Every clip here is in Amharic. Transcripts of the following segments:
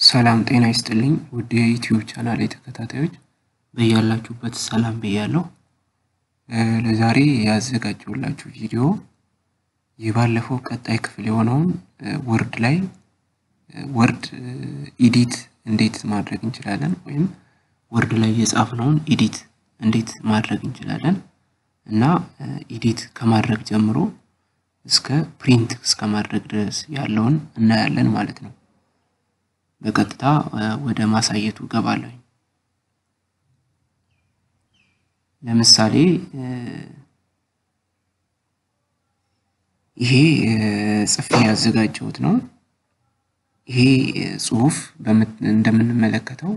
ሰላም ጤና ይስጥልኝ ውድ የዩቲዩብ ቻናል ተከታታዮች በያላችሁበት ሰላም ብያለሁ። ለዛሬ ያዘጋጀሁላችሁ ቪዲዮ የባለፈው ቀጣይ ክፍል የሆነውን ወርድ ላይ ወርድ ኢዲት እንዴት ማድረግ እንችላለን ወይም ወርድ ላይ የጻፍነውን ኢዲት እንዴት ማድረግ እንችላለን እና ኢዲት ከማድረግ ጀምሮ እስከ ፕሪንት እስከ ማድረግ ድረስ ያለውን እናያለን ማለት ነው። በቀጥታ ወደ ማሳየቱ እገባለሁ። ለምሳሌ ይሄ ጽፌ ያዘጋጀሁት ነው። ይሄ ጽሁፍ እንደምንመለከተው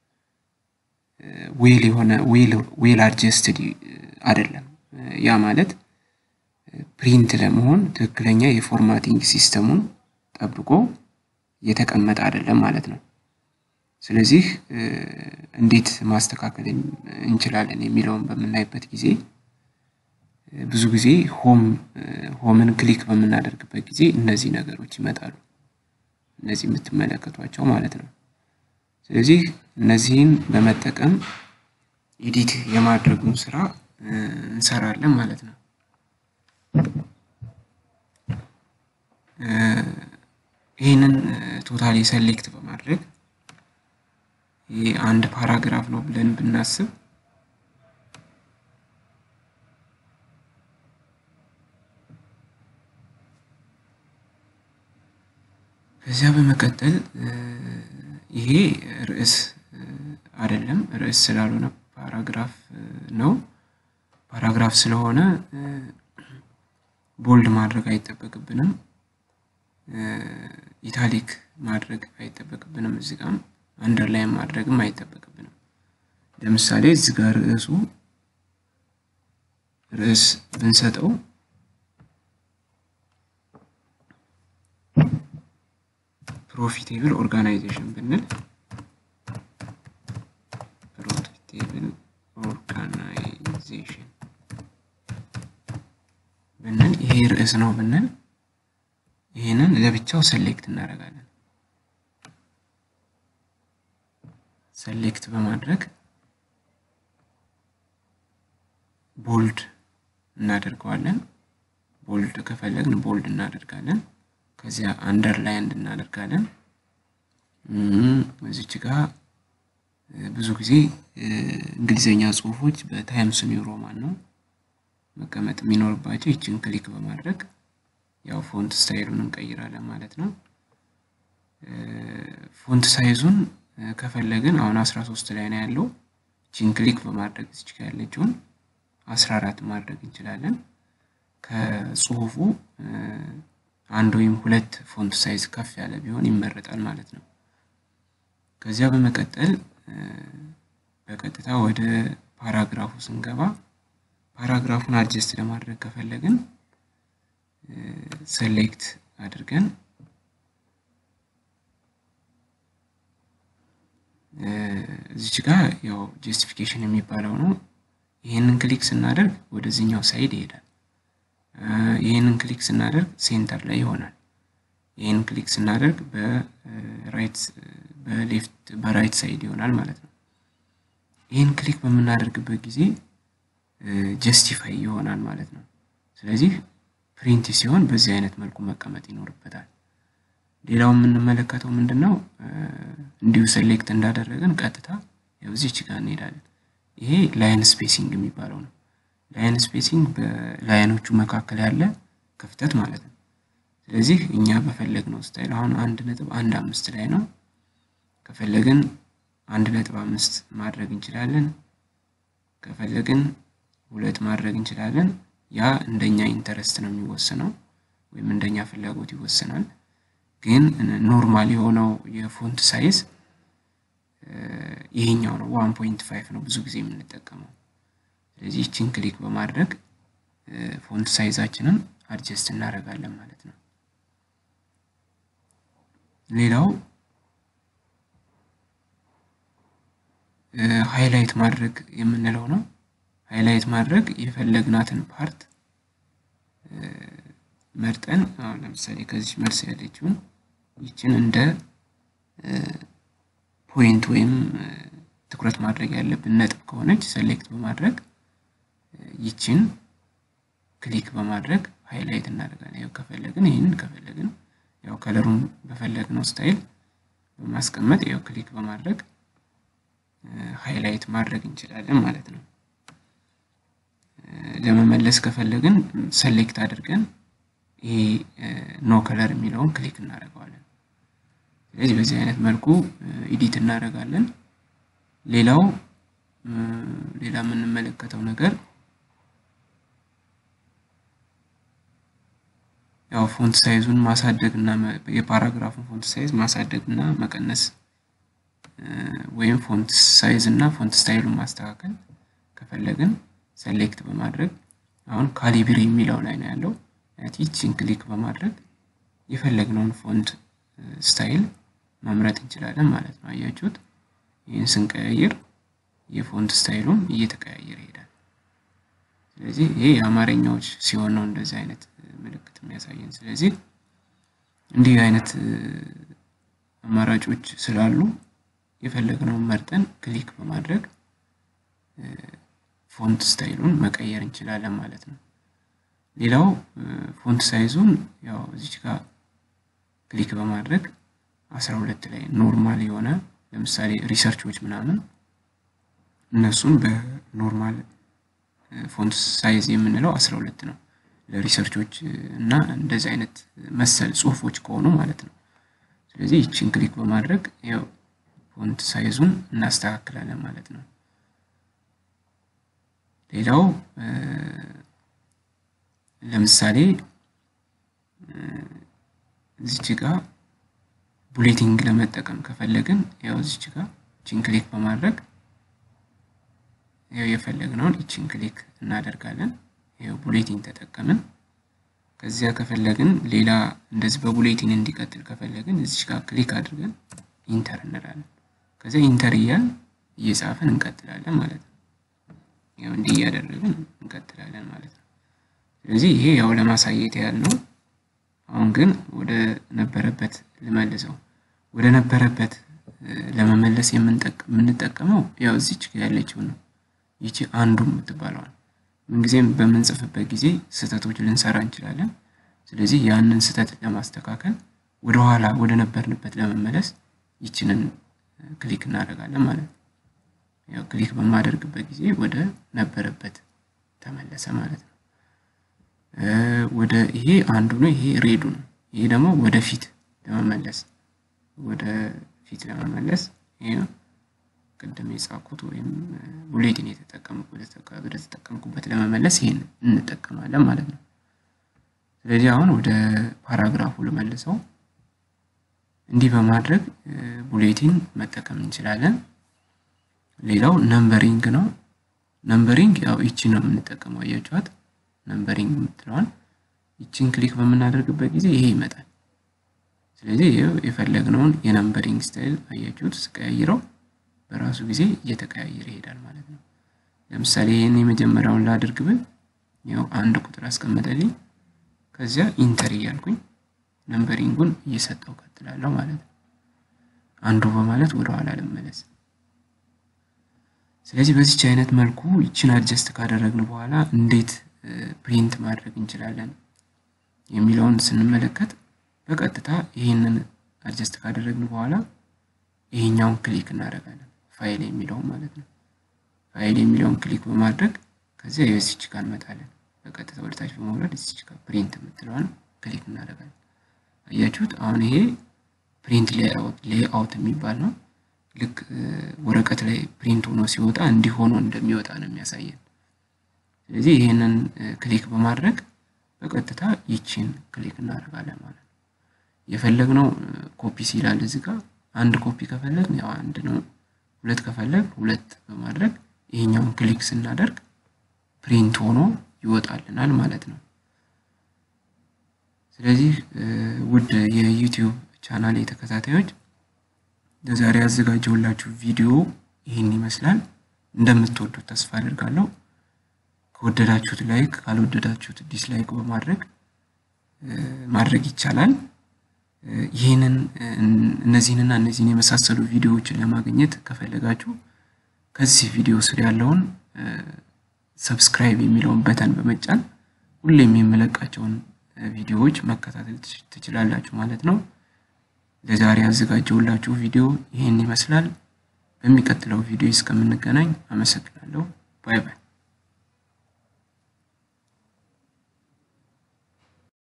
ዌል የሆነ ዌል አድጀስትድ አይደለም። ያ ማለት ፕሪንት ለመሆን ትክክለኛ የፎርማቲንግ ሲስተሙን ጠብቆ የተቀመጠ አይደለም ማለት ነው። ስለዚህ እንዴት ማስተካከል እንችላለን የሚለውን በምናይበት ጊዜ ብዙ ጊዜ ሆም ሆምን ክሊክ በምናደርግበት ጊዜ እነዚህ ነገሮች ይመጣሉ። እነዚህ የምትመለከቷቸው ማለት ነው። ስለዚህ እነዚህን በመጠቀም ኤዲት የማድረጉን ስራ እንሰራለን ማለት ነው። ይህንን ቶታሊ ሰሌክት በማድረግ ይህ አንድ ፓራግራፍ ነው ብለን ብናስብ ከዚያ በመቀጠል ይሄ ርዕስ አይደለም፣ ርዕስ ስላልሆነ ፓራግራፍ ነው። ፓራግራፍ ስለሆነ ቦልድ ማድረግ አይጠበቅብንም። ኢታሊክ ማድረግ አይጠበቅብንም። እዚህ ጋም አንደርላይን ማድረግም አይጠበቅብንም። ለምሳሌ እዚህ ጋር ርዕሱ ርዕስ ብንሰጠው ፕሮፊቴብል ኦርጋናይዜሽን ብንል ፕሮፊቴብል ኦርጋናይዜሽን ብንል ይሄ ርዕስ ነው ብንል ይህንን ለብቻው ሰሌክት እናደርጋለን። ሰሌክት በማድረግ ቦልድ እናደርገዋለን። ቦልድ ከፈለግን ቦልድ እናደርጋለን። ከዚያ አንደርላይንድ እናደርጋለን። እዚች ጋር ብዙ ጊዜ እንግሊዘኛ ጽሁፎች በታይምስ ኒው ሮማን ነው መቀመጥ የሚኖርባቸው። ይችን ክሊክ በማድረግ ያው ፎንት ስታይሉን እንቀይራለን ማለት ነው። ፎንት ሳይዙን ከፈለግን አሁን 13 ላይ ነው ያለው። ይችን ክሊክ በማድረግ እዚች ጋር ያለችውን 14 ማድረግ እንችላለን። ከጽሁፉ አንድ ወይም ሁለት ፎንት ሳይዝ ከፍ ያለ ቢሆን ይመረጣል ማለት ነው። ከዚያ በመቀጠል በቀጥታ ወደ ፓራግራፉ ስንገባ ፓራግራፉን አድጀስት ለማድረግ ከፈለግን ሰሌክት አድርገን እዚች ጋር ያው ጀስቲፊኬሽን የሚባለው ነው። ይህንን ክሊክ ስናደርግ ወደዚህኛው ሳይድ ይሄዳል። ይህንን ክሊክ ስናደርግ ሴንተር ላይ ይሆናል። ይህን ክሊክ ስናደርግ በራይት በሌፍት በራይት ሳይድ ይሆናል ማለት ነው። ይህን ክሊክ በምናደርግበት ጊዜ ጀስቲፋይ ይሆናል ማለት ነው። ስለዚህ ፕሪንት ሲሆን በዚህ አይነት መልኩ መቀመጥ ይኖርበታል። ሌላው የምንመለከተው ምንድን ነው? እንዲሁ ሴሌክት እንዳደረግን ቀጥታ ያው እዚች ጋር እንሄዳለን። ይሄ ላይን ስፔሲንግ የሚባለው ነው። ላይን ስፔሲንግ በላይኖቹ መካከል ያለ ክፍተት ማለት ነው። ስለዚህ እኛ በፈለግነው ስታይል አሁን አንድ ነጥብ አንድ አምስት ላይ ነው። ከፈለግን አንድ ነጥብ አምስት ማድረግ እንችላለን። ከፈለግን ሁለት ማድረግ እንችላለን። ያ እንደኛ ኢንተረስት ነው የሚወሰነው ወይም እንደኛ ፍላጎት ይወሰናል። ግን ኖርማል የሆነው የፎንት ሳይዝ ይሄኛው ነው። ዋን ፖይንት ፋይቭ ነው ብዙ ጊዜ የምንጠቀመው። ስለዚህ ይችን ክሊክ በማድረግ ፎንት ሳይዛችንን አድጀስት እናደርጋለን ማለት ነው። ሌላው ሃይላይት ማድረግ የምንለው ነው። ሃይላይት ማድረግ የፈለግናትን ፓርት መርጠን አሁን ለምሳሌ ከዚህ መልስ ያለችውን ይችን እንደ ፖይንት ወይም ትኩረት ማድረግ ያለብን ነጥብ ከሆነች ሰሌክት በማድረግ ይችን ክሊክ በማድረግ ሃይላይት እናደርጋለን። ያው ከፈለግን ይህንን ከፈለግን ያው ከለሩን በፈለግነው ስታይል በማስቀመጥ ያው ክሊክ በማድረግ ሃይላይት ማድረግ እንችላለን ማለት ነው። ለመመለስ ከፈለግን ሰሌክት አድርገን ይሄ ኖ ከለር የሚለውን ክሊክ እናደርገዋለን። ስለዚህ በዚህ አይነት መልኩ ኢዲት እናደርጋለን። ሌላው ሌላ የምንመለከተው ነገር ያው ፎንት ሳይዙን ማሳደግ እና የፓራግራፉን ፎንት ሳይዝ ማሳደግ እና መቀነስ ወይም ፎንት ሳይዝ እና ፎንት ስታይሉን ማስተካከል ከፈለግን ሰሌክት በማድረግ አሁን ካሊብሪ የሚለው ላይ ነው ያለው። ይችን ክሊክ በማድረግ የፈለግነውን ፎንት ስታይል መምረጥ እንችላለን ማለት ነው። አያችሁት? ይህን ስንቀያየር የፎንት ስታይሉም እየተቀያየረ ይሄዳል። ስለዚህ ይሄ የአማርኛዎች ሲሆን ነው እንደዚህ አይነት ምልክት የሚያሳየን። ስለዚህ እንዲህ አይነት አማራጮች ስላሉ የፈለግነውን መርጠን ክሊክ በማድረግ ፎንት ስታይሉን መቀየር እንችላለን ማለት ነው። ሌላው ፎንት ሳይዙን ያው እዚች ጋር ክሊክ በማድረግ አስራ ሁለት ላይ ኖርማል የሆነ ለምሳሌ ሪሰርቾች ምናምን እነሱን በኖርማል ፎንት ሳይዝ የምንለው አስራ ሁለት ነው። ለሪሰርቾች እና እንደዚህ አይነት መሰል ጽሁፎች ከሆኑ ማለት ነው። ስለዚህ ይችን ክሊክ በማድረግ ያው ፎንት ሳይዙን እናስተካክላለን ማለት ነው። ሌላው ለምሳሌ እዚች ጋር ቡሌቲንግ ለመጠቀም ከፈለግን ያው እዚች ጋር ይችን ክሊክ በማድረግ ያው የፈለግነውን ይችን ክሊክ እናደርጋለን። ያው ቡሌቲን ተጠቀምን። ከዚያ ከፈለግን ሌላ እንደዚህ በቡሌቲን እንዲቀጥል ከፈለግን እዚች ጋር ክሊክ አድርገን ኢንተር እንላለን። ከዚያ ኢንተር እያል እየጻፍን እንቀጥላለን ማለት ነው። ያው እንዲህ እያደረግን እንቀጥላለን ማለት ነው። ስለዚህ ይሄ ያው ለማሳየት ያህል ነው። አሁን ግን ወደ ነበረበት ልመልሰው። ወደ ነበረበት ለመመለስ የምንጠቀመው ያው እዚች ያለችው ነው። ይቺ አንዱ የምትባለዋል ምንጊዜም በምንጽፍበት ጊዜ ስህተቶች ልንሰራ እንችላለን። ስለዚህ ያንን ስህተት ለማስተካከል ወደኋላ ወደ ነበርንበት ለመመለስ ይችንን ክሊክ እናደርጋለን ማለት ነው። ያው ክሊክ በማደርግበት ጊዜ ወደ ነበረበት ተመለሰ ማለት ነው። ወደ ይሄ አንዱ ነው። ይሄ ሬዱ ነው። ይሄ ደግሞ ወደፊት ለመመለስ ወደ ፊት ለመመለስ ይሄ ቅድም የጻፍኩት ወይም ቡሌቲን ወደ ተጠቀምኩበት ለመመለስ ይሄን እንጠቀማለን ማለት ነው። ስለዚህ አሁን ወደ ፓራግራፉ ልመልሰው። እንዲህ በማድረግ ቡሌቲን መጠቀም እንችላለን። ሌላው ነምበሪንግ ነው። ነምበሪንግ ያው ይቺ ነው የምንጠቀመው። አያችኋት? ነምበሪንግ የምትለዋን ይችን ክሊክ በምናደርግበት ጊዜ ይሄ ይመጣል። ስለዚህ የፈለግነውን የነምበሪንግ ስታይል አያችሁት? ስቀያይረው በራሱ ጊዜ እየተቀያየረ ይሄዳል ማለት ነው። ለምሳሌ ይህን የመጀመሪያውን ላድርግ ብል ያው አንድ ቁጥር አስቀመጠልኝ። ከዚያ ኢንተር እያልኩኝ ነምበሪንጉን እየሰጠው ቀጥላለሁ ማለት ነው። አንዱ በማለት ወደኋላ ልመለስ። ስለዚህ በዚች አይነት መልኩ ይችን አድጀስት ካደረግን በኋላ እንዴት ፕሪንት ማድረግ እንችላለን የሚለውን ስንመለከት በቀጥታ ይህንን አድጀስት ካደረግን በኋላ ይሄኛውን ክሊክ እናደርጋለን። ፋይል የሚለውን ማለት ነው። ፋይል የሚለውን ክሊክ በማድረግ ከዚያ የዚች ጋር እንመጣለን። በቀጥታ ወደታች በመውረድ እዚች ጋር ፕሪንት የምትለዋን ክሊክ እናደርጋለን። አያችሁት? አሁን ይሄ ፕሪንት ሌአውት የሚባል ነው። ልክ ወረቀት ላይ ፕሪንት ሆኖ ሲወጣ እንዲህ ሆኖ እንደሚወጣ ነው የሚያሳየን። ስለዚህ ይህንን ክሊክ በማድረግ በቀጥታ ይችን ክሊክ እናደርጋለን ማለት ነው። የፈለግነው ኮፒ ሲላል እዚህ ጋር አንድ ኮፒ ከፈለግን ያው አንድ ነው። ሁለት ከፈለግ ሁለት በማድረግ ይሄኛውን ክሊክ ስናደርግ ፕሪንት ሆኖ ይወጣልናል ማለት ነው። ስለዚህ ውድ የዩቲዩብ ቻናል ተከታታዮች ለዛሬ ያዘጋጀሁላችሁ ቪዲዮ ይህን ይመስላል። እንደምትወዱት ተስፋ አድርጋለሁ። ከወደዳችሁት ላይክ፣ ካልወደዳችሁት ዲስላይክ በማድረግ ማድረግ ይቻላል። ይህንን እነዚህንና እነዚህን የመሳሰሉ ቪዲዮዎችን ለማግኘት ከፈለጋችሁ ከዚህ ቪዲዮ ስር ያለውን ሰብስክራይብ የሚለውን በተን በመጫን ሁሌም የምለቃቸውን ቪዲዮዎች መከታተል ትችላላችሁ ማለት ነው። ለዛሬ ያዘጋጀሁላችሁ ቪዲዮ ይህን ይመስላል። በሚቀጥለው ቪዲዮ እስከምንገናኝ አመሰግናለሁ። ባይ ባይ።